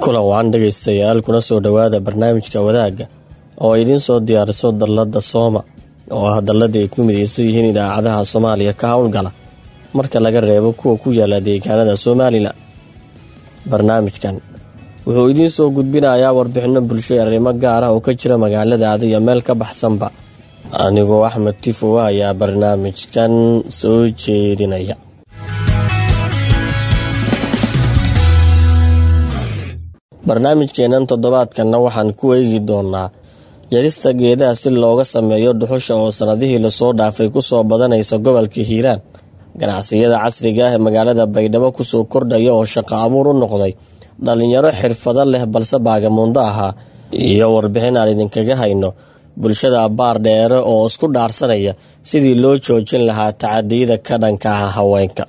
kulan wacan dhegaystayaal kuna soo dhowaada barnaamijka wadaagga oo ay idiin soo diyaariso dallada sooma oo ah dalladii ay ku midaysan yihiin idaacadaha soomaaliya ka howlgala marka laga reebo kuwa ku yaala deegaanada somalilan barnaamijkan wuxuu idiin soo gudbinayaa warbixinno bulsho ee arrimo gaar ah oo ka jira magaaladaada iyo meel ka baxsanba anigoo axmed tifowa ayaa barnaamijkan soo jeedinaya barnaamijkeennan toddobaadkanna waxaan ku eegi doonaa jarista geedaha si looga sameeyo dhuxusha oo sannadihii lasoo dhaafay kusoo badanaysa gobolka hiiraan ganacsiyada casriga ah ee magaalada baydhabo kusoo kordhaya oo shaqo abuur u noqday dhallinyaro xirfado leh balse baagamuundo ahaa iyo warbixin aan idinkaga hayno bulshada baar dheere oo isku dhaarsanaya sidii loo joojin lahaa tacadiyada ka dhanka ah haweenka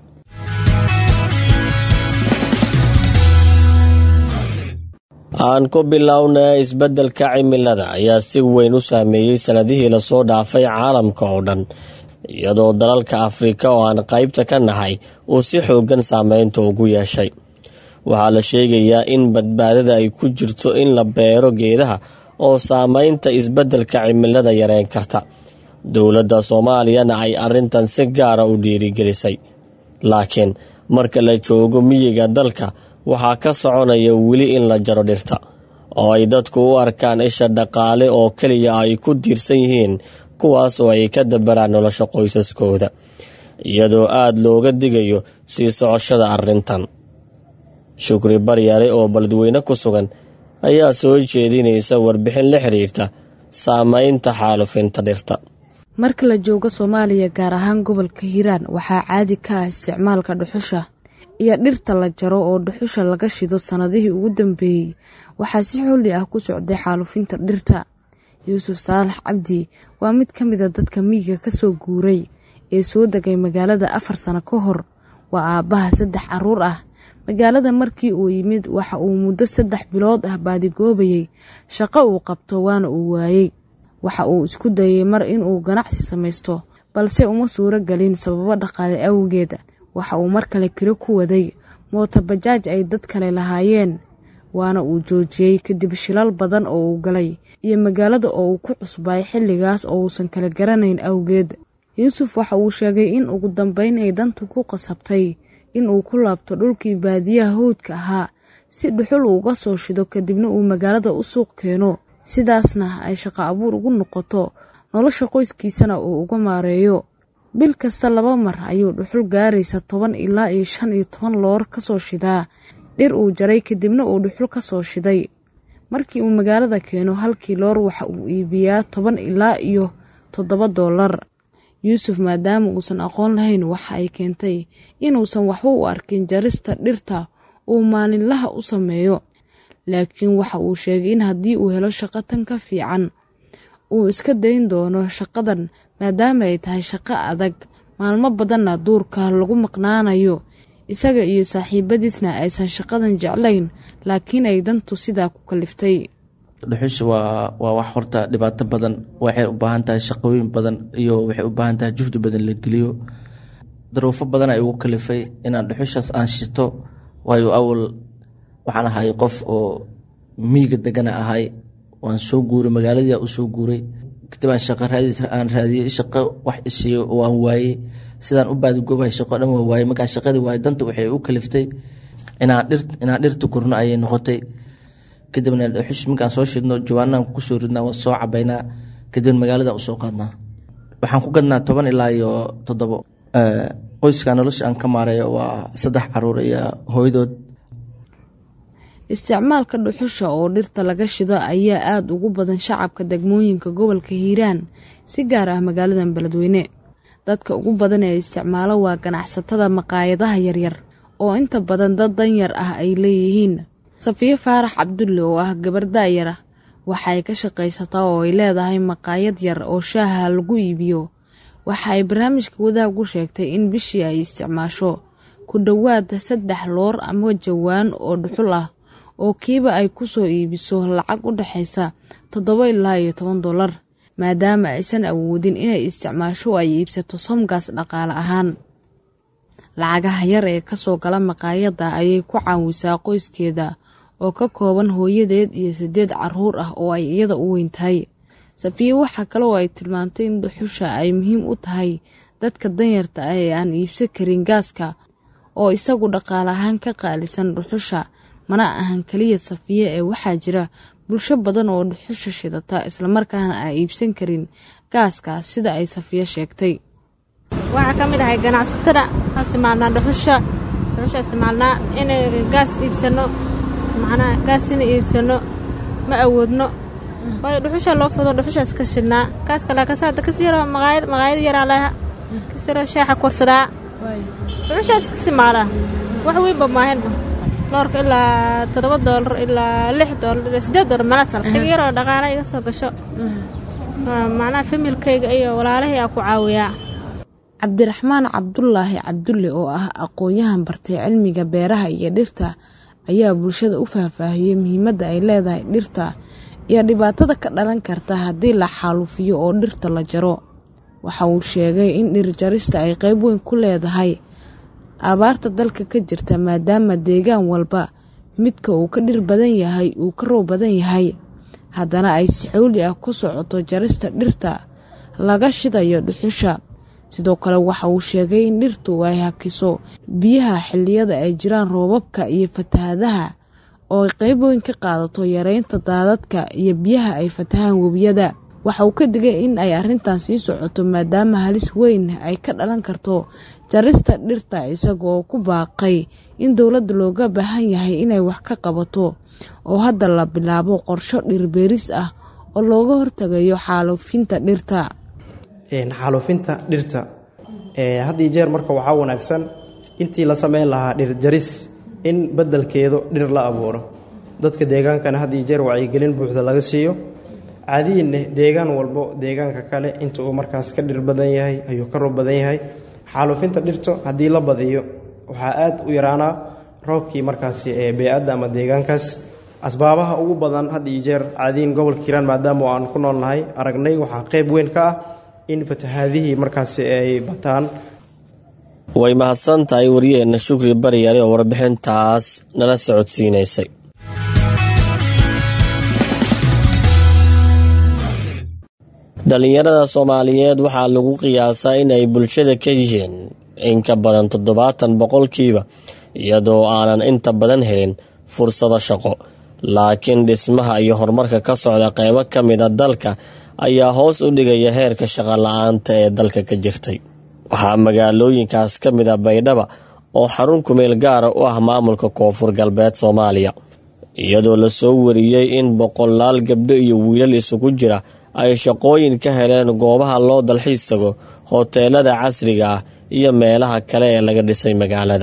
aan ku bilowna isbeddelka cimilada ayaa si weyn u saameeyey sannadihii lasoo dhaafay caalamka oo dhan iyadoo dalalka afrika oo aan qaybta ka nahay uu si xooggan saameynta ugu yeeshay waxaa la sheegayaa in badbaadada ay ku jirto in la beero geedaha oo saameynta isbeddelka cimilada yareyn karta dowladda soomaaliyana ay arrintan si gaara u dhiirigelisay laakiin marka la joogo miyiga dalka waxaa ka soconaya weli in la jaro dhirta oo ay dadku u arkaan isha dhaqaale oo keliya ay ku tiirsan yihiin kuwaas oo ay ka dabaraan nolosha qoysaskooda iyadoo aada looga digayo sii socoshada arrintan shukri baryare oo baladweyne ku sugan ayaa soo jeedinaysa warbixin la xiriirta saameynta xaalufinta dhirta marka la joogo soomaaliya gaar ahaan gobolka hiiraan waxaa caadi ka ah isticmaalka dhuxusha iyo dhirta la jaro oo dhuxusha laga shido sannadihii ugu dambeeyey waxaa si xolli ah ku socday xaalufinta dhirta yuusuf saalax cabdi waa mid ka mida dadka miyiga ka soo guuray ee soo degay magaalada afar sano ka hor waa aabbaha saddex carruur ah magaalada markii uu yimid waxa uu muddo saddex bilood ah baadigoobayey shaqo uu qabto waana uu waayey waxa uu isku dayay mar inuu ganacsi samaysto balse uma suuro gelin sababo dhaqaale awgeed waxa uu mar kale kiro ku waday mooto bajaaj ay dad kale lahaayeen waana uu joojiyey kadib shilal badan oo uu galay iyo magaalada oo uu ku cusbay xilligaas oo uusan kala garanayn awgeed yuusuf waxa uu sheegay in ugu dambeyn ay dantu ku qasabtay in uu ku laabto dhulkii baadiyaha howdka ahaa si dhuxul uuga soo shido kadibna uu magaalada u suuq keeno sidaasna ay shaqo abuur ugu noqoto nolosha qoyskiisana uu uga maareeyo bil kasta laba mar ayuu dhuxul gaaraysa toban ilaa iyo shan iyo toban loor ka soo shidaa dhir uu jaray kadibna uu dhuxul ka soo shiday markii uu magaalada keeno halkii loor waxa uu iibiyaa toban ilaa iyo toddoba doolar yuusuf maadaama uusan aqoon lahayn waxa ay keentay inuusan waxba u arkin jarista dhirta uu maalinlaha u sameeyo laakiin waxa uu sheegay in haddii uu helo shaqo tan ka fiican uu iska dayn doono shaqadan maadaama ay tahay shaqo adag maalmo badanna duurka lagu maqnaanayo isaga iyo saaxiibadiisna aysan shaqadan jeclayn laakiin ay dantu sidaa ku kaliftay dhuxusha waa waa wax horta dhibaato badan waxay u baahan tahay shaqooyin badan iyo waxay u baahan tahay juhdi badan la geliyo daruufo badan ay ugu kalifay inaan dhuxushaas aan shito waayo awal waxaan ahay qof oo miiga degana ahay waan soo guuray magaaladii u soo guuray kadib aan shaqo raadis aan raadiyey shaqo wax isiiyo waan waayey sidaan u baadigoobahay shaqo dhan waa waayey markaan shaqadii waayey danta waxay u kaliftay inaan dhir inaan dhirta gurno ayay noqotay kadibna dhuxush markaan soo shidno jawaanaan kusoo ridnaa waan soo cabaynaa kadibna magaalada usoo qaadnaa waxaan ku gadnaa toban ilaa iyo toddobo qoyska nolosha aan ka maareeyo waa saddex caruur iyo hooyadood isticmaalka dhuxusha oo dhirta laga shido ayaa aada ugu badan shacabka degmooyinka gobolka hiiraan si gaar ah magaaladan beledweyne dadka ugu badan ee isticmaalo waa ganacsatada maqaayadaha yaryar oo inta badan dad danyar ah ay leeyihiin safiyo faarax cabdulle oo ah gabar daayar ah waxay ka shaqaysataa oo ay leedahay maqaayad yar oo shaaha lagu iibiyo waxa ay barnaamijka wadaagu sheegtay in bishii ay isticmaasho ku dhowaad saddex loor ama jawaan oo dhuxul ah oo kiiba ay ku soo iibiso lacag u dhexaysa toddoba ilaa iyo toban dollar maadaama aysan awoodin inay isticmaasho ay iibsato somgaas dhaqaale ahaan lacagaha yar ee kasoo gala maqaayadda ayay ku caawisaa qoyskeeda oo ka kooban hooyadeed iyo sideed caruur ah oo ay iyada u weyn tahay safiye waxaa kale oo ay tilmaamtay in dhuxusha ay muhiim u tahay dadka danyarta ah ee aan iibsan karin gaaska oo isagu dhaqaale ahaan ka qaalisan dhuxusha mana ahan keliya safiye ee waxaa jira bulsho badan oo dhuxusha shidata islamarkaana aan iibsan karin gaaska sida ay safiye sheegtay waxaa ka mid ahay ganacsatada aan isticmaalnaa dhuxusha dhuxusha isticmaalnaa inay gaas iibsano macnaha gaas ina iibsano ma awoodno waayo dhuxusha loo fudo dhuxushaas ka shidnaa gaaska laakasaada kas yaroo maqaayad maqaayad yaraa laha kas yaroo shaaxa korsadaa dhuxushaas ka simaalaa wax weynba maahinba loorka ilaa toddoba doolar ilaa lix doolar ilaa siddeed doolar meelaasal xig yaroo dhaqaala iga soo gasho macnaha familkayga iyo walaalahii aa ku caawiyaa cabdiraxmaan cabdulaahi cabdulle oo ah aqoon-yahan bartay cilmiga beeraha iyo dhirta ayaa bulshada u faahfaahiyey muhiimadda ay leedahay dhirta iyo dhibaatada ka dhalan karta haddii la xaalufiyo oo dhirta la jaro waxa uu sheegay in dhirjarista ay qayb weyn ku leedahay abaarta dalka ka jirta maadaama deegaan walba midka uu ka dhir badan yahay uu ka roob badan yahay haddana ay si xowli ah ku socoto jarista dhirta laga shidayo dhuxusha sidoo kale waxa uu sheegay in dhirtu ay hakiso biyaha xilliyada ay jiraan roobabka iyo fatahadaha oo ay qayb weyn ka qaadato yareynta daadadka iyo biyaha ay fatahaan webiyada waxa uu ka digay in ay arrintan sii socoto maadaama halis weyn ay ka dhalan karto jarista dhirta isagoo ku baaqay in dowladda looga baahan yahay inay wax ka qabato oo hadda la bilaabo qorsho dhirbeeris ah oo looga hortagayo xaalufinta dhirta xaalufinta dhirta had iyo jeer marka waxaa wanaagsan intii la samayn lahaa dhirjaris in beddelkeedu dhir la abuuro dadka deegaankana had iyo jeer wacyigelin buuxda laga siiyo caadiyiinne deegaan walbo deegaanka kale inta uu markaas ka dhir badan yahay ayuu ka roob badan yahay xaalufinta dhirto haddii la badiyo waxaa aad u yaraanaa roobkii markaasi ee bey-adda ama deegaankaas asbaabaha ugu badan had iyo jeer caadiyin gobolka hiiraan maadaama aan ku noolnahay aragnay waxaa qayb weyn ka ah in fatahaadihii markaasi ay bataan way mahadsan tahay wariyeenna shukri baryare oo warbixintaas nala socodsiinaysay dhallinyarada soomaaliyeed waxaa lagu qiyaasaa inay bulshada ka yihiin in ka badan toddobaatan boqolkiiba iyadoo aanan inta badan helin fursado shaqo laakiin dhismaha iyo horumarka ka socda qaybo ka mida dalka ayaa hoos u dhigaya heerka shaqo la-aanta ee dalka ka jirtay waxaa magaalooyinkaas ka mid a baydhaba oo xarun kumeel gaara u ah maamulka koonfur galbeed soomaaliya iyadoo lasoo wariyey in boqolaal gabdho iyo wiilal isugu jira ay shaqooyin ka heleen goobaha loo dalxiis tago hoteelada casriga ah iyo meelaha kale ee laga dhisay magaalada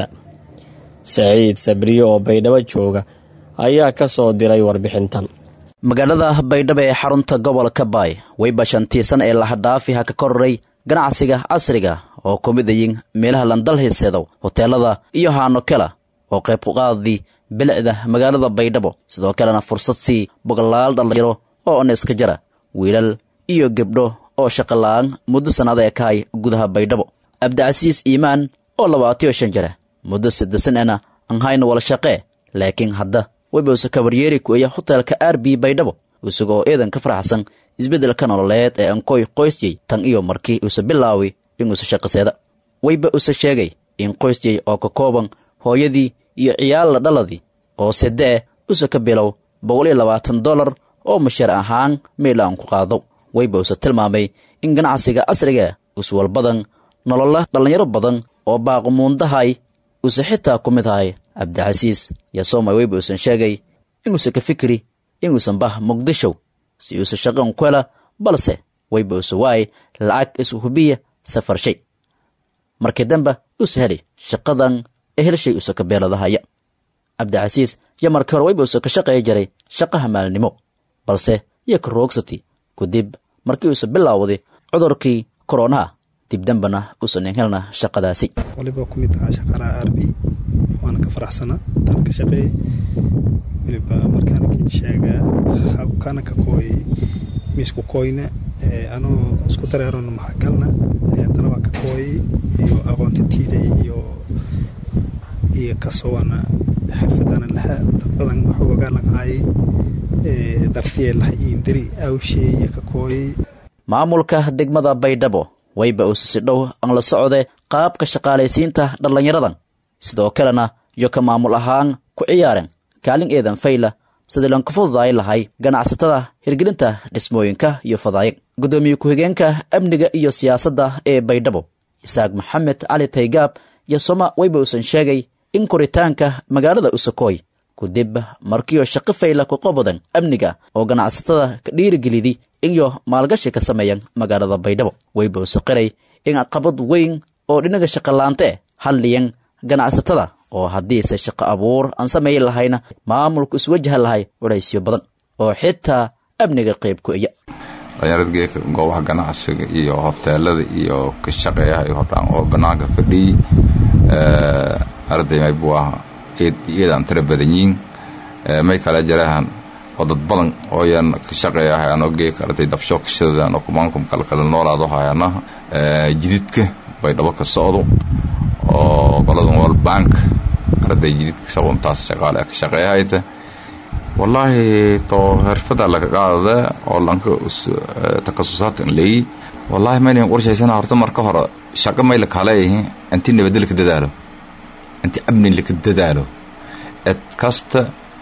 saciid sabriye oo baydhabo jooga ayaa ka soo diray warbixintan magaalada baydhabo ee xarunta gobolka baay wayba shantiisan ee lahadhaafiha ka kororay ganacsiga casriga oo ku mid ayin meelaha landalhiiseedow hoteelada iyo haanokela oo qayb kuqaadii bilicda magaalada baydhabo sidoo kalena fursad sii boqolaal dhallinyaro oo on iska jara wiilal iyo gebdho oo shaqola'aan muddo sannada ee kahay gudaha baydhabo abdicasiis iimaan oo labaatiyo shan jara muddo saddesan ena aan hayno wala shaqee laakiin hadda wayba usa kabaryeeri ku-eya hotelka r b baydhabo isagoo eedan ka faraxsan isbeddelka nololeed ee ankoy qoysjey tan iyo markii usa bilaawi inuusa shaqaseeda wayba usa sheegay in qoysjey oo ka kooban hooyadii iyo ciyaalla dhaladii oo sedde'e usa ka bilow boqol iyo labaatan dollar oo mashaar ahaan meel aan ku qaado wayba usa tilmaamay in ganacsiga casriga uswal badan nolola dhallinyaro badan oo baaqumuundahay usa xitaa ku mid ahay cabdicasiis yasoomay wayba usan sheegay inuusa ka fikri inuusan bah muqdishow si uusa shaqan ku hela balse wayba usa waay lacag isu hubiya safar shay markii dambe usa heli shaqadan ehelshay usa ka beeladahaya cabdicasiis yo markii hore wayba usa ka shaqeeya jiray shaqaha maalnimo balse iyo ka roogsati kadib markii uusa bilaawday cudurkii koronaha dib dambana uusan helna shaqadaasi waliba ku mid ahaa shaqaalaha r b waana ka faraxsanaa tan ka shaqeeyey waliba markaana kin sheegaa habkana ka kooy miisku kooyna anoo isku dareerona maxagalna dalabaan ka kooyay iyo aqoonta tiiday iyo iyo kasowana xirfadana laha dad badan xoogaa laqaayay dartiye laha iindiri awsheeye ka kooyay maamulka degmada baydhabo wayba uuse si dhow aan la socde qaabka shaqaalaysiinta dhallinyaradan sidoo kalena iyo ka maamul ahaan ku ciyaaren kaalin eedan fayla sidii lanku fududaay lahay ganacsatada hirgelinta dhismooyinka iyo fadaayag guddoomiye ku-xigeenka amniga iyo siyaasadda ee baydhabo isaaq maxamed cali taygaab iyo soma wayba uusan sheegay in koritaanka magaalada usakooy kudib markiyo shaqo fayla ku qobodan amniga oo ganacsatada ka dhiirigelidi inyo maalgashi ka sameeyan magaalada baydhabo wayba usa qiray in caqabad weyn oo dhinaga shaqolaante hadliyan ganacsatada oo haddiise shaqo abuur aan samayn lahayna maamulku iswajaha lahay waraysyo badan oo xitaa amniga qayb ku iya dhalinyarad geeka goobaha ganacsiga iyo hoteelada iyo ka shaqeeyaha hodhaan oo banaanka fadhiyey arday maybu ah iyadaan tira badan yiin may kala jarahan oo dad badan oo yan ka shaqeeyahay anoo geeka arday dabsho kashadaan oo kumaankum kala kala noolaado hayana jididka baydhabo ka socdo oo qoladan world bank arday jididka sabuntaas shaqaale ka shaqeeyahayta wallaahi to xirfada laga qaadada oo lanka takasusaadkan leeyi wallaahi maynan qorshaysana horta marka hore shaqo may la kaleeyihin inti nabadda laka dadaalo inti amni laka dadaalo ed kasta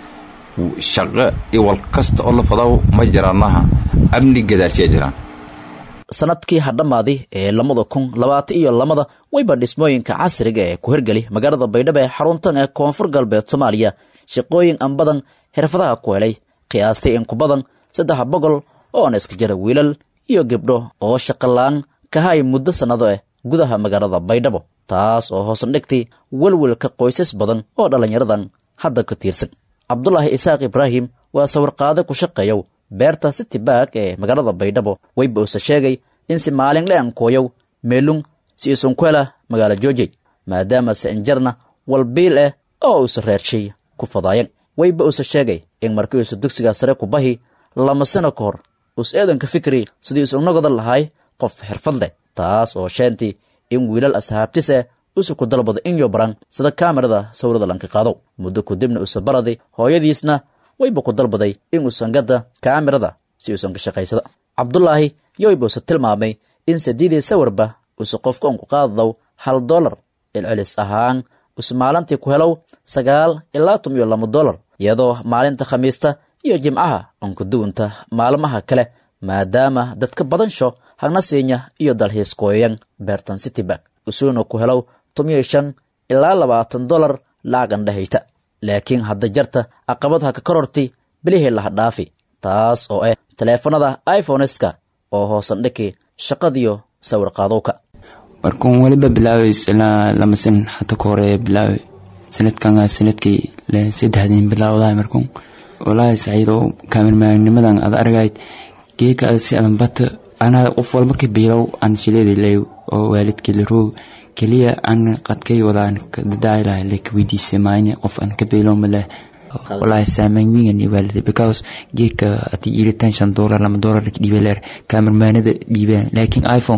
shaqo iyo wal kasta oo la fadaw ma jiraanaha amni gadaashiya jiraan sanadkii hadhammaadi ee labada kun labaatan iyo lamada wayba dhismooyinka casriga ee ku hirgeli magaalada baydhabo ee xaruntan ee koonfur galbeed soomaaliya shaqooyin aan badan xirfadaha ku helay qiyaastay in ku badan saddex boqol oona iska jira wiilal iyo gebdho oo shaqolaan kahay muddo sannado ah gudaha magaalada baydhabo taas oo hoosan dhigtay welwelka qoysas badan oo dhallinyaradan hadda ka tiirsan cabdulaahi isaaq ibraahim waa sawirqaade ku shaqeeyow beerta city baak ee magaalada baydhabo wayba uuse sheegay in si maalin le ankooyow meelung si isun ku hela magaalo joojey maadaama se injarna walbiil ah oo uuse reershay ku fadaayan wayba uuse sheegay in markii uuse dugsigaa sare ku bahi lama sano ka hor us eedanka fikri sidii isu nogoda lahay qof xirfad leh taas oo sheentii in wiilal asxaabtis ah usu ku dalbado inyo baran sida kaamirada sawirada lanka qaadow muddo kudibna use baradi hooyadiisna wayba ku dalbaday in uusan gadda kaamirada si uusan ka shaqaysada cabdulaahi yoyba use tilmaamay in sadiidii sawirba use qofka unku qaadadow hal dolar celcelis ahaan use maalintii ku helow sagaal ilaa tum iyo laba dolar iyadoo maalinta khamiista iyo jimcaha unku duwanta maalmaha kale maadaama dadka badansho hagna siinya iyo dalxiiskooyan beertan city bank usuuna ku helow tumiyo shan ilaa labaatan dolar lacagan dhahayta laakiin hadda jarta aqabad ha ka kororti bilihii laha dhaafi taas oo ah taleefanada iphoneska oo hoosan dhiki shaqadiyo sawir qaadowka markuun weliba bilaaway ilaa lama san hata ka hore bilaaway sanadkan sanadkii saddexdiin bilaawdahay markuun walaahi saciido kaamirmaanimadan ad argayd geeka si adan bata anaa qof walba ka biilow aan shileeda leew oo waalidkii la roog keliya aan qadkay wadaan dadaailah laka weydiisay maayne qof aan ka biilow maleh walaahi saameyn weyn iyo waalida because geedka hadii iritaan shan doolar lama doolar dhiibe leer kaamirmaanada dhiibeen laakiin iphone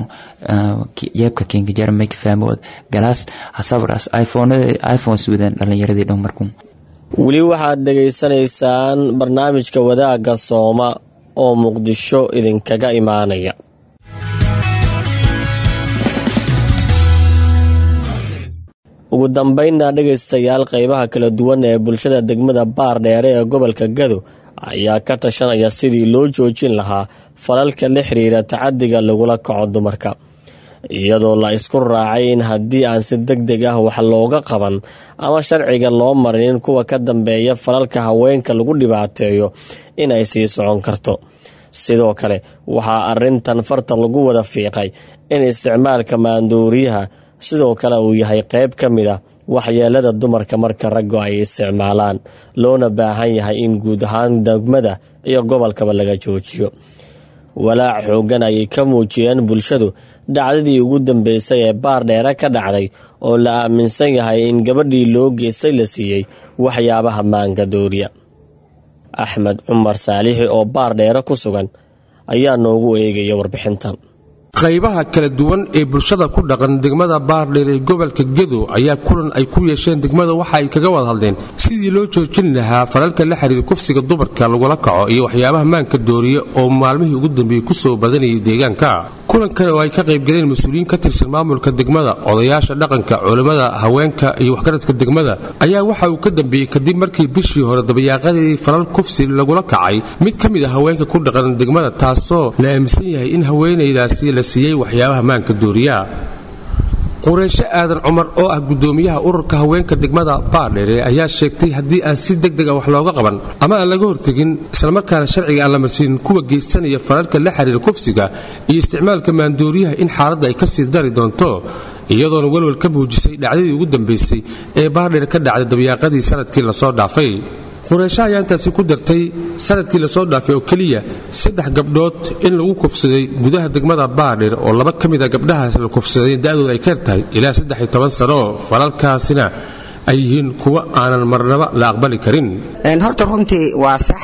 yeebka keenka jara may ka fahmood galaas hasabras iphonada iphones wadaan dhalinyaradii dhan markuun weli waxaad dhegaysanaysaan barnaamijka wadaagga sooma oo muqdisho idinkaga imaanaya ugu dambaynna dhegaystayaal qaybaha kala duwan ee bulshada degmada baar dheere ee gobolka gado ayaa ka tashanaya sidii loo joojin lahaa falalka la xiriira tacadiga lagula kaco dumarka iyadoo la isku raacay in haddii aan si deg deg ah wax looga qaban ama sharciga loo marinin kuwa ka dambeeya falalka haweenka lagu dhibaateeyo inay sii socon karto sidoo kale waxaa arintan farta lagu wada fiiqay in isticmaalka maanduuriyaha sidoo kale uu yahay qayb ka mid a waxyeelada dumarka marka raggu ay isticmaalaan loona baahan yahay in guud ahaan degmada iyo gobolkaba laga joojiyo walaac xooggan ayay ka muujiyeen bulshadu dhacdadii ugu dambeysay ee baar dheere ka dhacday oo la aaminsan yahay in gabadhii loo geystay la siiyey waxyaabaha maangadooriya axmed cumar saalixi oo baar dheere ku sugan ayaa noogu eegaya warbixintan qaybaha kala duwan ee bulshada ku dhaqan degmada baardheer ee gobolka gedo ayaa kulan ay ku yeesheen degmada waxa ay kaga wada hadleen sidii loo joojin lahaa falalka la xiriira kufsiga dumarka lagula kaco iyo waxyaabaha maanka dooriya oo maalmihii ugu dambeeyey kusoo badanayay deegaanka kulankan oo ay ka qaybgaleen mas-uuliyiin ka tirsan maamulka degmada odayaasha dhaqanka culimmada haweenka iyo waxgaradka degmada ayaa waxa uu ka dambeeyey kadib markii bishii hore dabayaaqadii falal kufsi lagula kacay mid ka mid a haweenka ku dhaqan degmada taasoo la aaminsan yahay in haweenaydaasi la siiyey waxyaabaha maanka dooriya qureysho aadan cumar oo ah gudoomiyaha ururka haweenka degmada baardheere ayaa sheegtay haddii aan si degdeg a wax looga qaban ama aan laga hortegin islamarkaana sharciga aan la marsiinin kuwa geysanaya falalka la xiriira kufsiga iyo isticmaalka maandooriyaha in xaaladda ay ka sii dari doonto iyadoona welwel ka muujisay dhacdadii ugu dambaysay ee baardheer ka dhacday dabyaaqadii sanadkii lasoo dhaafay qureysho ayaa intaasi ku dartay sanadkii lasoo dhaafay oo keliya saddex gabdhood in lagu kufsaday gudaha degmada baadhir oo laba ka mid a gabdhahaas la kufsaday da'dooda ay ka tahay ilaa saddex iyo toban sano falalkaasina ay yihiin kuwo aanan marnaba la aqbali karin horta runtii waa sax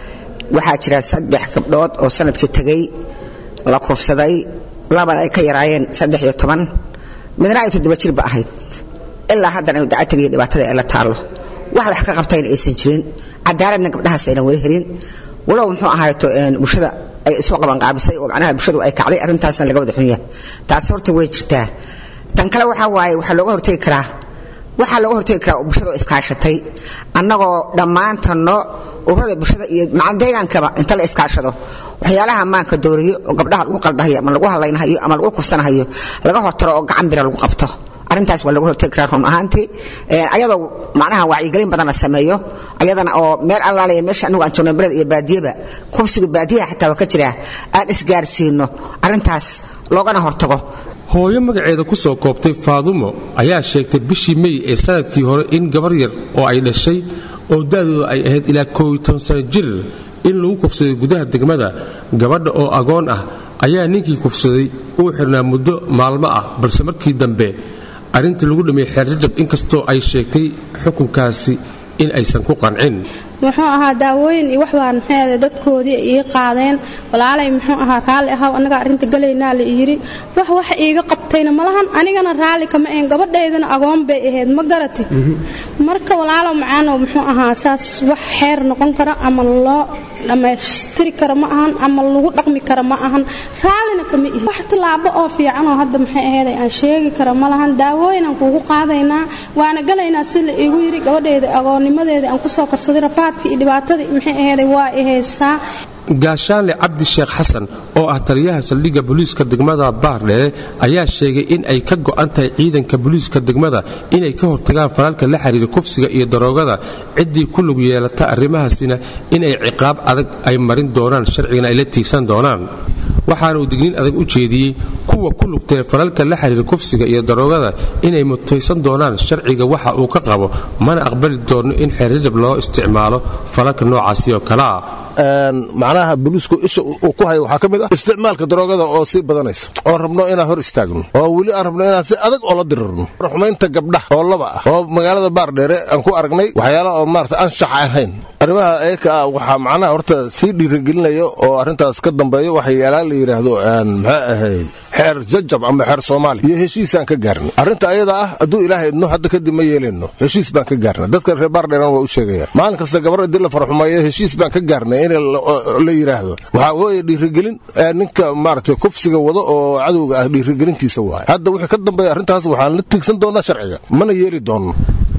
waxaa jira saddex gabdhood oo sanadkii tegay la kufsaday labana ay ka yaraayeen saddex iyo toban midna ay toddoba jirba ahayd ilaa haddana dacatiga iyo dhibaatada ee la taallo wax wax ka qabtayna aysan jirin cadaaladna gabdhahaas aynan weli helin walow muxuu ahaato bulshada ay isu qabanqaabisay oo macnaha bulshadu ay kacday arrintaasna laga wada xun yahay taas horta way jirtaa tan kale waxaa waaye waxaa looga hortegi karaa waxaa looga hortegi karaa oo bulshada iskaashatay annagoo dhammaantanno ururada bulshada iyo macal deegaankaba inta la iskaashado waxyaalaha maanka dooriyo oo gabdhaha lagu qaldahayo ama lagu hadlaynahayo ama lagu kufsanahayo laga hortaro oo gacan bira lagu qabto arrintaas waa laga hortegi karaa run ahaantii ayadoo macnaha wacyigelin badan la sameeyo ayadana oo meel allaalaya meesha anagu aan joogno beled iyo baadiyaba kufsiga baadiyaha xataa waa ka jira aan isgaarsiino arrintaas loogana hortago hooyo magaceeda ku soo koobtay faadumo ayaa sheegtay bishii mey ee sanadkii hore in gabar yar oo ay dhashay oo da'dooda ay ahayd ilaa kooiy sano jir in lagu kufsaday gudaha degmada gabadha oo agoon ah ayaa ninkii kufsaday uu xirnaa muddo maalmo ah balse markii dambe arrintii lagu dhameeyey xeerjajab inkastoo ay sheegtay xukunkaasi in aysan ku qancin muxuu ahaa daawooyin iyo waxbaan maxay dadkoodii ii qaadeen walaalay muxuu ahaa raalli ahaw annaga arrinta galaynaa la yidhi wax wax iiga qabtayna malahan anigana raalli kama ahayn gabadhaydana agoon bay ahayd ma garati marka walaalow macaanow muxuu ahaa saas wax xeer noqon kara ama loo dhammaystiri kara ma ahan ama lagu dhaqmi kara ma ahan raallina kama ihi wax tilaabo oo fiicanoo hadda maxay ahayd aan sheegi kara ma lahan daawooyinaan kuugu qaadaynaa waana galaynaa si la iigu yidhi gabadhayda agoonnimadeeda aan kusoo karsaday rafaadka iyo dhibaatadii maxay ahayd waa i haystaa gaashaanle cabdi sheekh xasan oo ah taliyaha saldhigga booliiska degmada baardheere ayaa sheegay in ay ka go'an tahay ciidanka booliiska degmada inay ka hortagaan falalka la xiriira kufsiga iyo daroogada ciddii ku lug yeelata arrimahaasina in ay ciqaab adag ay marin doonaan sharcigana ay la tiigsan doonaan waxaana uu digniin adag u jeediyey kuwa ku lugtee falalka la xiriira kufsiga iyo daroogada inay mutaysan doonaan sharciga waxa uu ka qabo mana aqbali doonno in xeerjajab loo isticmaalo falalka noocaasi oo kale ah macnaha boliisku isha uu ku hayo waxaa ka mid ah isticmaalka daroogada oo sii badanaysa oo rabno inaan hor istaagno oo weli aan rabno inaan si adag oola dirirno ruxmaynta gabdhaha oo laba ah oo magaalada baardheere aan ku aragnay waxyaala oo maarata anshax ahayn arrimaha eeka ah waxaa macnaha horta sii dhiirigelinaya oo arrintaas ka dambeeyo waxyaalaa la yidhaahdo maxaa ahayd xeer jajab ama xeer soomaali iyo heshiisaan ka gaarnay arrinta ayada ah hadduu ilaahay idno hadda kadib ma yeelayno heshiis baan ka gaarnay dadka reer baardheeran waa u sheegaya maalin kasta gabar haddii la farxumeeyo heshiis baan ka gaarnay in la yidhaahdo waxaa weeye dhiirigelin ninka maaragtay kufsiga wado oo cadowga ah dhiirigelintiisa waay hadda wixii ka dambeeya arrintaas waxaan la tigsan doonaa sharciga mana yeeli doonno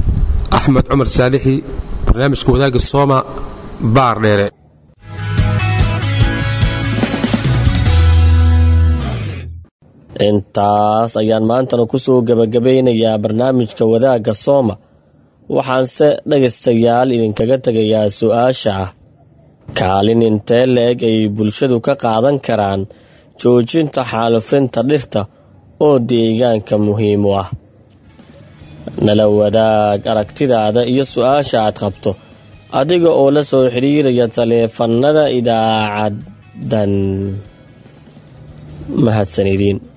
axmed cumar saalixi barnaamijka wadaagga sooma baardheere intaas ayaan maantana kusoo gebagabaynayaa barnaamijka wadaagga sooma waxaanse dhegaystayaal idinkaga tegayaa su-aasha ah kaalin intee la-eg ay bulshadu ka qaadan karaan joojinta xaalufinta dhirta oo deegaanka muhiim u ah nala wadaag aragtidaada iyo su-aasha aad qabto adiga oo la soo xidhiiraya taleefannada idaacaddan mahadsan idiin